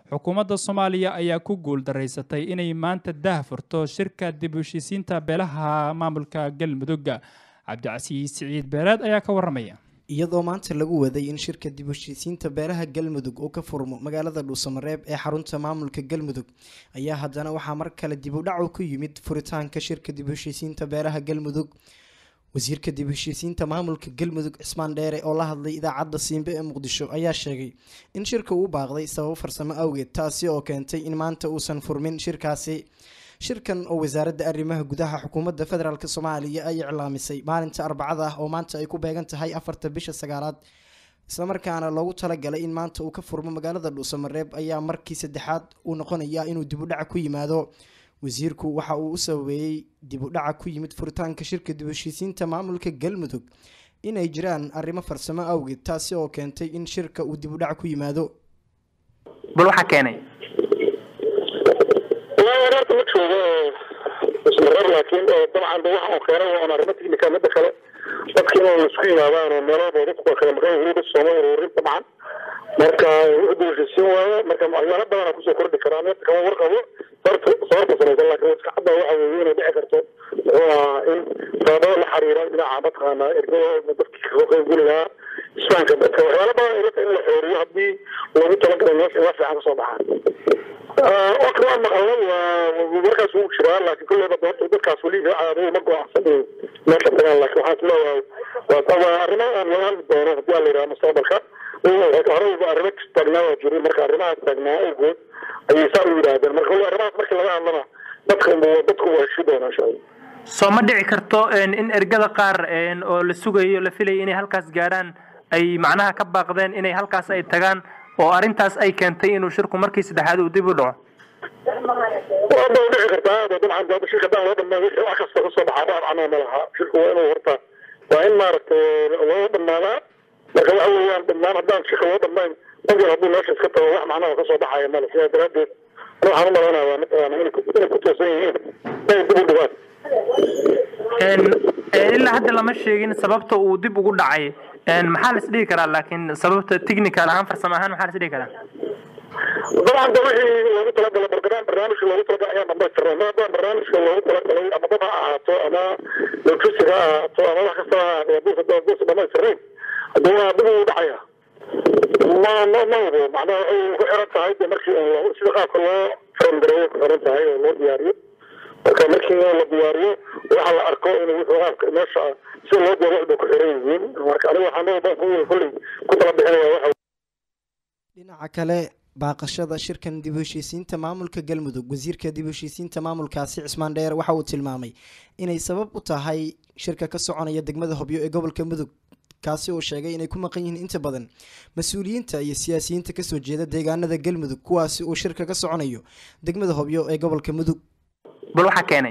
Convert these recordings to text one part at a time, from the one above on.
xukuumadda soomaaliya ayaa ku guuldaraysatay inay maanta daah furto shirka dib u heshiisiinta beelaha maamulka galmudug cabdicasiis siciid beereed ayaa ka waramaya iyadoo maanta lagu waday in shirka dib u heshiisiinta beelaha galmudug uu ka furmo magaalada dhuusamareeb ee xarunta maamulka galmudug ayaa haddana waxaa mar kale dib u dhacu ku yimid furitaanka shirka dib u heshiisiinta beelaha galmudug wasiirka dib u heshiisiinta maamulka galmudug cismaan dheere oo la hadlay idaacadda siimbe ee muqdisho ayaa sheegay in shirka uu baaqday sababo farsamo awgeed taasi oo keentay in maanta uusan furmin shirkaasi shirkan oo wasaaradda arrimaha gudaha xukuumadda federaalk soomaaliya ay iclaamisay maalinta arbacada ah oo maanta ay ku beegan tahay afarta bisha sagaalaad islamarkaana loogu talagalay in maanta uu ka furmo magaalada dhuusamareeb ayaa markii saddexaad uu noqonayaa inuu dib u dhaca ku yimaado wasiirku waxa uu u sabeeyey dib u dhaca ku yimid furitaanka shirka dib u heshiisiinta maamulka galmudug inay jiraan arrimo farsamo awgeed taasi oo keentay in shirka uu dib u dhaca ku yimaado bal waxaa keenay horta ma joogo ismareer laakiin dabcan de waxa uu keenay waa un arrimo technical midda kale dadka inuu isku yimaadaan oo meelaba dadku waa kala maqan yihiin dad sooma ururin dabcan marka wuxuu dulshisiin waayo marka waxyaalo badan kusoo kordhi karaa meerta kama warqabo sababta sababta samaysan laakiin iska cadda waxa weeye inay dhici karto muxuu ahaa in sababada la xiriira dhinaca mataqaana ergada dadkii kasoo qaybgeli lahaa isfahanka dadka waxyaalo badan ilata in la xooriyo haddii loogu talagalay meesha in wax fiican kasoo baxaan waka waa maqalnay markaas wuu jiraa laakiin kulleyba doorta dadkaas weli caadada ma go-aansan meesha tagaan laakiin waxaan isleeyahay waa arrimo aan laga hadli doono haddii aan la yidhaha mustaqbalka horeyba arrimo taagnaa waa jiray marka arrimahaas taagnaa awgood ayay saa u yidhaahdeen marka weli arrimahaas markii laga hadlana dadka dadku waa heshi doonaa insha allah soo ma dhici karto in ergada qaar oo la sugayo la filayo inay halkaas gaarhaan ay macnaha ka baaqdeen inay halkaas ay tagaan oo arrintaas ay keentay inuu shirku markii saddexaad uu dib u dhaco waa ba dhici kartaa dabcan daba shirka hadaan loo dhamaa wixii wax kasta kasoo baxaa dhaar canoo ma laha shirku waa inuu horta waa in maaragtay loo dhamaadaa marka waxa weeyaan dhamaan haddaan shirka loo dhamayn qofkan hadduu meesha iska tago wax macnaha kasoo baxaya male sidaa daraadeed ana waxaan u malaynaya waa mataqaana inay ku toosan yihiin inay dib u dhigaan ilaa hadda lama sheegin sababta uu dib ugu dhacay maxaa la isdhihi karaa laakiin sababta technical ahaan farsamo ahaan maxaa la isdhihi karaa dabcan de wixii loogu talagalay barnaam barnaamijka loogu talagalay ayaan dhamaystirnay ma haddaan barnaamijka loogu talagalay ama dad ha ahaato ama logistic ha ahaato ama wax kasta ha ahaato haddii haddii dhamaystirnayn haddii waa dib ugu dhacaya ma ma ma hubo macnaha waxay ku xiran tahay de markii sida qaabka loo farangareeyo ku xiran tahay oo loo diyaariyo marka markii la diyaariyo waxa la arko in wuxuu qaabka meesha si loo diyaariyo waxbay ku xiran yihiin marka aniga waxaan leeyahay kulley ku tala bixinaya waxa dhinaca kale baaqashada shirkan dib u heshiisiinta maamulka galmudug wasiirka dib u heshiisiinta maamulkaasi cismaan dheer waxa uu tilmaamay inay sabab u tahay shirka ka soconaya degmada hobyo ee gobolka mudug kaasi uu sheegay inay ku maqan yihiin inta badan mas-uuliyiinta iyo siyaasiyiinta kasoo jeeda deegaanada galmudug kuwaasi uu shirka ka soconayo degmada hobyo ee gobolka mudug bal waxaa keenay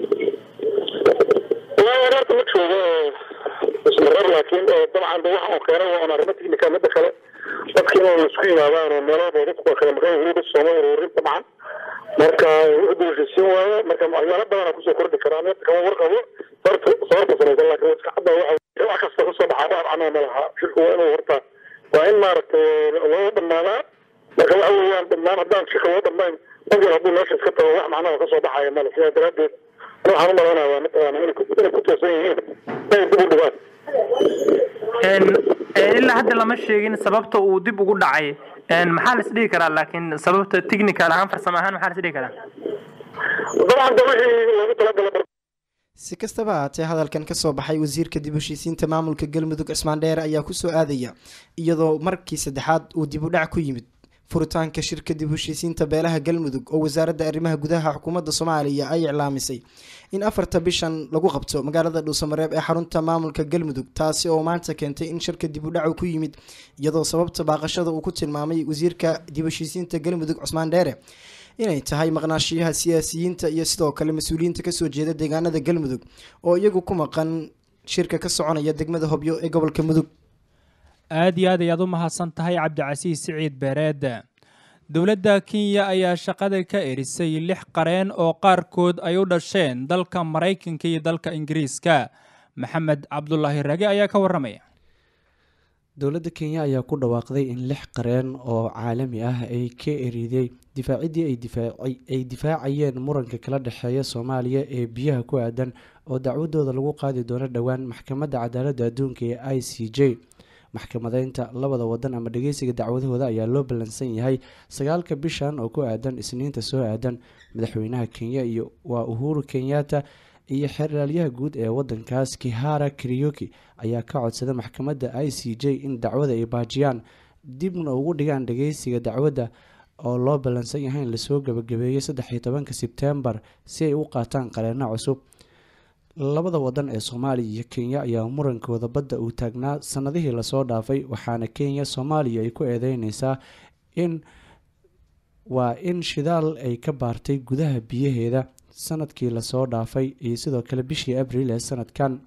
horta ma joogo ismareer laakiin dabcan de waxa uu keenay waa un arrimo technical midda kale dadka inuu isku yimaadaan oo meelaba dadku waa kala maqan yihiin dad sooma ururin dabcan marka wuxuu dulshisiin waayo marka waxyaalo badan kusoo kordhi karaa meerta kama warqabo sababta sababta samaysan laakiin iska cadda waxa wax kasta kasoo baxaa dhaar canoo ma laha shirku waa inuu horta waa in maaragtay loo dhamaadaa marka waxa weeyaan dhamaan haddaan shirka loo dhamayn qofkan hadduu meesha iska tago wax macnaha kasoo baxaya male sidaa daraadeed ana waxaan u malaynaya waa mataqaana inay ku toosan yihiin inay dib u dhigaan ilaa hadda lama sheegin sababta uu dib ugu dhacay maxaa la isdhihi karaa laakiin sababta technical ahaan farsamo ahaan maxaa la isdhihi karaa dabcan de wixii loogu talagalay si kastaba haatee hadalkan kasoo baxay wasiirka dib u heshiisiinta maamulka galmudug cismaan dheere ayaa kusoo aadaya iyadoo markii saddexaad uu dib u dhac ku yimid furitaanka shirka dib u heshiisiinta beelaha galmudug oo wasaaradda arrimaha gudaha xukuumadda soomaaliya ay iclaamisay in afarta bishan lagu qabto magaalada dhuusamareeb ee xarunta maamulka galmudug taasi oo maanta keentay in shirka dib u dhacu ku yimid iyadoo sababta baaqashada uu ku tilmaamay wasiirka dib u heshiisiinta galmudug cusmaan dheere inay tahay maqnaashiyaha siyaasiyiinta iyo sidoo kale mas-uuliyiinta kasoo jeeda deegaanada galmudug oo iyagu ku maqan shirka ka soconaya degmada hobyo ee gobolka mudug aada iyo aad ayaad u mahadsan tahay cabdicasiis siciid beereed dowladda kenya ayaa shaqada ka erisay lix qareen oo qaarkood ay u dhasheen dalka maraykanka iyo dalka ingiriiska maxamed cabdulaahi rage ayaa ka waramaya dowladda kenya ayaa ku dhawaaqday in lix qareen oo caalami ah ay ka eriday difaaciddii ay difaacayeen muranka kala dhexeeya soomaaliya ee biyaha ku aadan oo dacwadooda lagu qaadi doono dhowaan maxkamadda cadaaladda adduunka ee i c j maxkamadeynta labada wadan ama dhageysiga dacwadahooda ayaa loo ballansan yahay sagaalka bishan oo ku aadan isniinta soo aadan madaxweynaha kenya iyo waa uhuru kenyatta iyo xeraalyaha guud ee wadankaas kihara karioki ayaa ka codsada maxkamadda i c j in dacwada ay baajiyaan dibna ugu dhigaan dhageysiga dacwadda oo loo ballansan yahay in lasoo gabagabeeyay saddexiyo tobanka sebtembar si ay u qaataan qareeno cusub labada wadan ee soomaaliya iyo kenya ayaa murankooda badda uu taagnaa sanadihii lasoo dhaafay waxaana kenya soomaaliya ay ku eedeyneysaa in waa in shidaal ay ka baartay gudaha biyaheeda sanadkii lasoo dhaafay iyo sidoo kale bishii abril ee sanadkan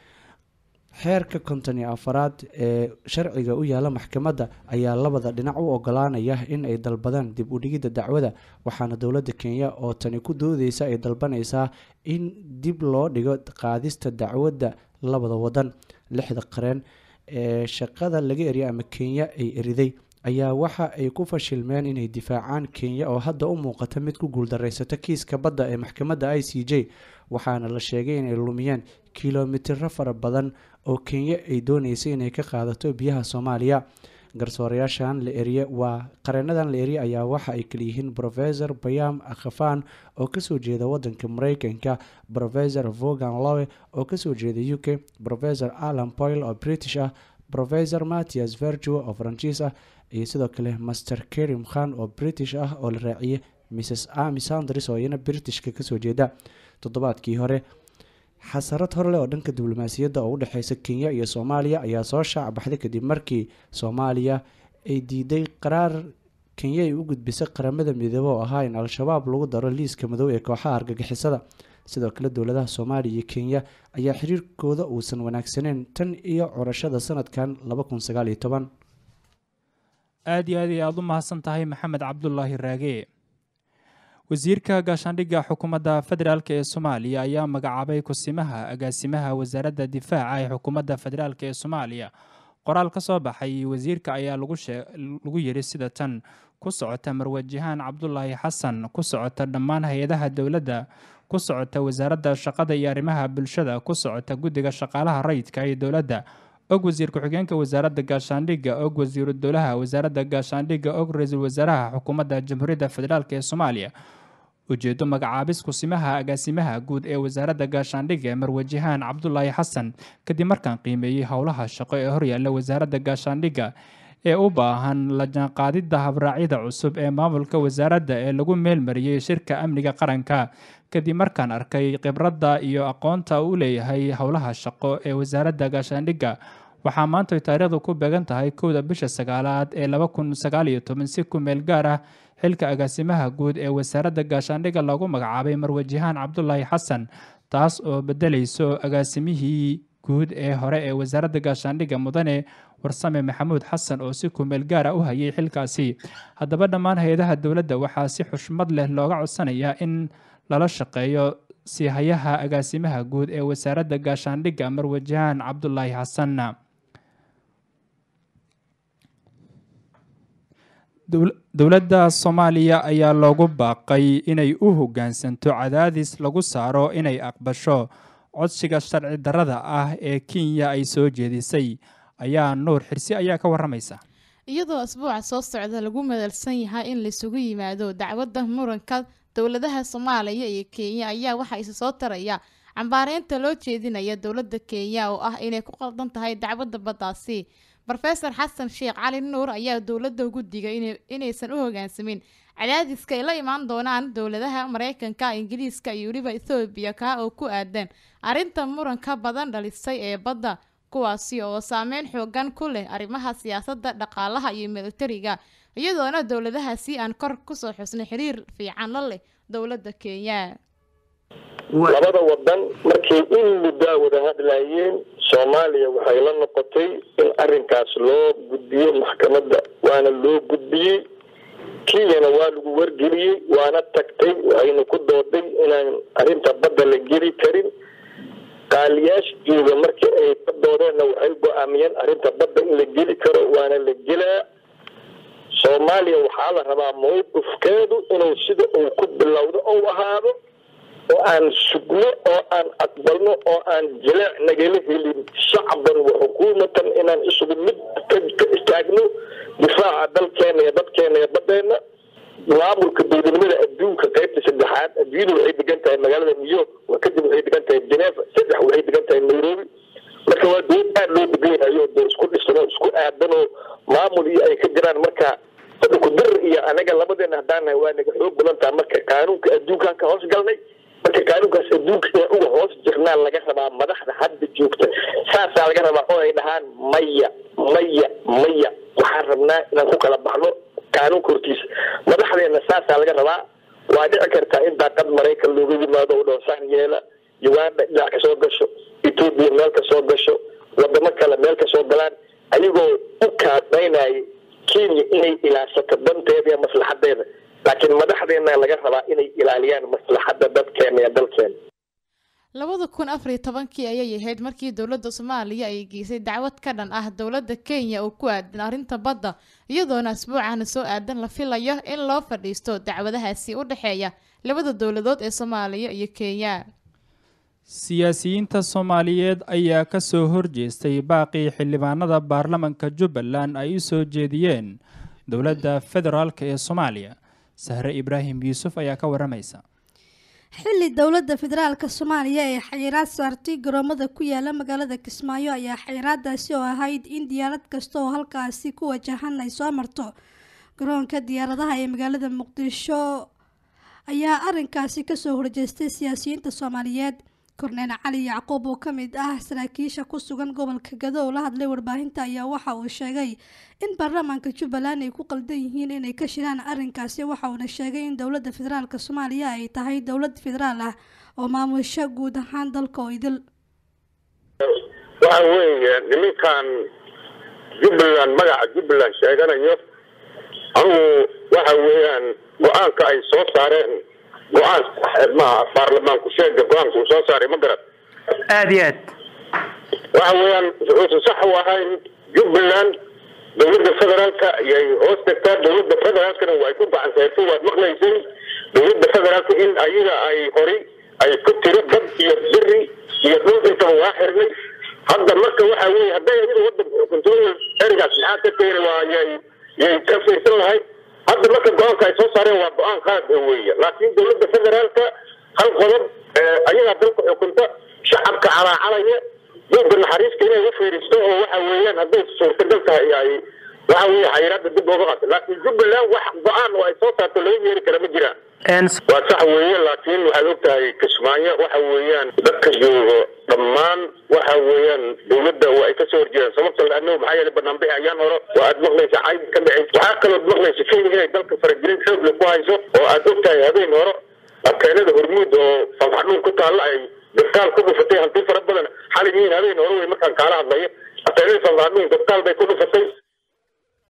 xeerka konton iyo afaraad ee sharciga u yaala maxkamadda ayaa labada dhinac u ogolaanaya in ay dalbadaan dib u dhigidda dacwada waxaana dowladda kenya oo tani ku doodeysa ay dalbaneysaa in dib loo dhigo qaadista dacwadda labada wadan lixda qareen ee shaqada laga eriya ama kenya ay eriday ayaa waxa ay ku fashilmeen inay difaacaan kenya oo hadda u muuqata mid ku guuldareysato kiiska badda ee maxkamadda i c j waxaana la sheegay inay lumiyeen kilomitiro fara badan oo kenya ay dooneysay inay ka qaadato biyaha soomaaliya garsoorayaashan la eriye waa qareenadan la eriye ayaa waxa ay kalayihiin rofesor bayam akhafan oo kasoo jeeda wadanka mareykanka rofesor vogan lowe oo kasoo jeeda u k rofesor alan poyle oo british ah rofesor mattias vergo oo faranjiis ah iyo sidoo kale master kerim khan oo british ah oo la raaciyay mrs ami sanders oo iyana britishka kasoo jeeda toddobaadkii hore xasarad horleh oo dhanka diblomaasiyadda oo u dhexeysa kenya iyo soomaaliya ayaa soo shaac baxday kadib markii soomaaliya ay diiday qaraar kenya ay u gudbisay qaramada midoobe oo ahaa in al-shabaab lagu daro liiska madow ee kooxaha argagixisada sidoo kale dowladaha soomaaliya iyo kenya ayaa xiriirkooda uusan wanaagsaneyn tan iyo curashada sanadkan aada iyo aad ay aada u mahadsan tahay maxamed cabdulaahi raage wasiirka gaashaandhigga xukuumadda federaalk ee soomaaliya ayaa magacaabay kusimaha agaasimaha wasaaradda difaaca ee xukuumadda federaalk ee soomaaliya qoraal ka soo baxay wasiirka ayaa lagu yiri sida tan ku socota marwajahaan cabdulaahi xasan ku socota dhammaan hay-adaha dowladda ku socota wasaaradda shaqada iyo arrimaha bulshada ku socota guddiga shaqaalaha rayidka ee dowladda og wasiir ku-xigeenka wasaaradda gaashaandhigga og wasiiru dowlaha wasaaradda gaashaandhigga og ra-iisul wasaaraha xukuumadda jamhuuriyadda federaalk ee soomaaliya ujeedo magacaabis kusimaha agaasimaha guud ee wasaaradda gaashaandhigga marwajahaan cabdulaahi xasan kadib markaan qiimeeyey howlaha shaqo ee horyaalla wasaaradda gaashaandhigga ee u baahan la jaanqaadidda habraacyada cusub ee maamulka wasaaradda ee lagu meelmariyey shirka amniga qaranka kadib markaan arkay khibradda iyo aqoonta uu leeyahay howlaha shaqo ee wasaaradda gaashaandhigga waxaa maanta taariikhdu ku beegan tahay kowda bisha sagaalaad ee laba kun sagaal iyo toban si ku meel gaar ah xilka agaasimaha guud ee wasaaradda gaashaandhigga loogu magacaabay marwajahaan cabdulaahi xasan taas oo bedelayso agaasimihii guud ee hore ee wasaaradda gaashaandhigga mudane warsame maxamuud xasan oo si kumeel gaara u hayay xilkaasi haddaba dhammaan hay-adaha dowladda waxaa si xushmad leh looga codsanayaa in lala shaqeeyo siihayaha agaasimaha guud ee wasaaradda gaashaandhigga marwajahaan cabdulaahi xasan dowladda soomaaliya ayaa loogu baaqay inay u hoggaansanto cadaadis lagu saaro inay aqbasho codsiga sharci darrada ah ee kenya ay soo jeedisay ayaa nuur xirsi ayaa ka waramaysa iyadoo asbuuca soo socda lagu madalsan yahay in laisugu yimaado dacwadda muranka dowladaha soomaaliya iyo kenya ayaa waxaa isa soo taraya cambaareynta loo jeedinaya dowladda kenya oo ah inay ku qaldan tahay dacwadda baddaasi rofeor xasan sheekh cali nuur ayaa dowladda ugu digay inaysan u hogaansamin cadaadiska ay la imaan doonaan dowladaha mareykanka ingiriiska iyo weliba ethoobiya kaa oo ku aadan arrinta muranka badan dhalisay ee badda kuwaasi oo saameyn xoogan ku leh arrimaha siyaasadda dhaqaalaha iyo militariga iyadoona dowladahaasi aan kor kusoo xusnay xiriir fiican la leh dowladda kenya labada wadan markay in muddaa wada hadlayeen soomaaliya waxay la noqotay in arinkaas loo gudbiyo maxkamadda waana loo gudbiyey kenyana waa lagu wargeliyey waana tagtay waxayna ku dooday inaan arrinta badda la geli karin qaaliyaasha jooga markii ay ka doodeenna waxay go-aamiyeen arrinta badda in la geli karo waana la gelaa soomaaliya waxaa la rabaa mawqifkeedu inuu sida uu ku bilowdo ou ahaado oo aan sugno oo aan aqbalno oo aan jileec nagala helin shacban wa xukuumatan inaan isugu mid ka istaagno difaaca dalkeena iyo dadkeena iyo badeena maamulka dowladnimada adduunka qaybta saddexaad adduunyadu waxay degan tahay magaalada new york kadib waxay degan tahay geneva saddex waxay degan tahay nairobi marka waa dowlad aada loo degan yahayo dee isku dhisano isku aadanoo maamul iyo ay ka jiraan marka hadda kudir iyo anaga labadeena haddaanahay waa naga xoog badan taha marka qaanuunka adduunkaan ka hoos galnay marka qaanuunkaas adduunka ee uga hoos jirnaa laga rabaa madaxda hadda joogta saasaa laga rabaa oo ay dhahaan maya maya maya waxaan rabnaa inaan ku kala baxno qaanuunka hortiisa madaxdeena saasaa laga rabaa waa dhici kartaa in daaqad maraykan looga yimaado u dhoosaan yeela uganda dhinac ka soo gasho etoobiya meel ka soo gasho wadamo kale meel ka soo galaan ayagoo u kaadmaynaya kenya inay ilaashato danteeda iyo maslaxadeeda laakiin madaxdeena laga rabaa inay ilaaliyaan maslaxadda dadkeena iyo dalkeena labada kun afar iyo tobankii ayay ahayd markii dowladda soomaaliya ay geysay dacwad ka dhan ah dowladda kenya oo ku aadan arrinta badda iyadoona asbuucana soo aadan la filayo in loo fadhiisto dacwadahaasi u dhexeeya labada dowladood ee soomaaliya iyo kenya siyaasiyiinta soomaaliyeed ayaa ka soo horjeestay baaqii xildhibaanada baarlamanka jubbaland ay u soo jeediyeen dowladda federaalk ee soomaaliya sahre ibraahim yuusuf ayaa ka waramaysa xilli dowladda federaalka soomaaliya ee xayiraad saartay garoomada ku yaala magaalada kismaayo ayaa xayiraadaasi oo ahayd in diyaarad kasta oo halkaasi ku wajahan ay soo marto garoonka diyaaradaha ee magaalada muqdisho ayaa arinkaasi kasoo horjeestay siyaasiyiinta soomaaliyeed korneel cali yacquub oo ka mid ah saraakiisha ku sugan gobolka gado oo la hadlay warbaahinta ayaa waxa uu sheegay in baarlamaanka jubbaland ay ku qaldan yihiin inay ka shiraan arrinkaasi waxa uuna sheegay in dowladda federaalk soomaaliya ay tahay dowlad federaal ah oo maamusho guud ahaan dalka oo idil waxa weeye nimankan jubbaland magaca jubbaland sheeganayo anugu waxa weeyaan go-aanka ay soo saareen go-aan maha baarlamaanku sheega go-aanka uu soo saaray ma garad aada iyo aad waxa weeyaan wuxuusan sax u ahayn jubbaland dowladda federaalka ayay hoos tagtaa dowladda federaalkana way ku gacansayrtay waad maqlaysay dowladda federaalka in ayaga ay horay ay ku tiri dad iyo beri iyo dhul intaba waa xirnay hadda marka waxa weeye hadday adiga wadanka xukunto erigaas maxaa ka keeni waa yay yay ka fiirsan lahayd hadda marka go-aanka ay soo saareen waa go-aan qaad weeye laakiin dowladda federaalka hal qodob ayagaa dalka xukunta shacabka calaacalaya buugga naxariista inay u fiiristo oo waxa weeyaan hadday suurtagal tahay ay waxa weeye xayiraada dib ooga qaata laakiin jubbaland wax go-aan oo ay soo saarto laga yeeri kara ma jiraan waa sax weeye laakiin waxaad ogtahay kismaayo waxa weeyaan dadka joogo dhammaan waxa weeyaan dowladda waa ay kasoo horjeedaan sababta laano maxaa yeelay banaanbixi ayaan hore waa aad maqlaysa cayb ka dhicin waxaa kalood maqlaysa kenya inay dalka faragelin xoogle ku hayso oo aad ogtahay habeen hore arkeenada hormuud oo falxadhuun ku taalla ay dabtaal ku dhufatay hanti fara badan xalin yihiin habeen hore wey markaan kaala hadlayo arkeenada falxadhuun dabtaal bay ku dhufatay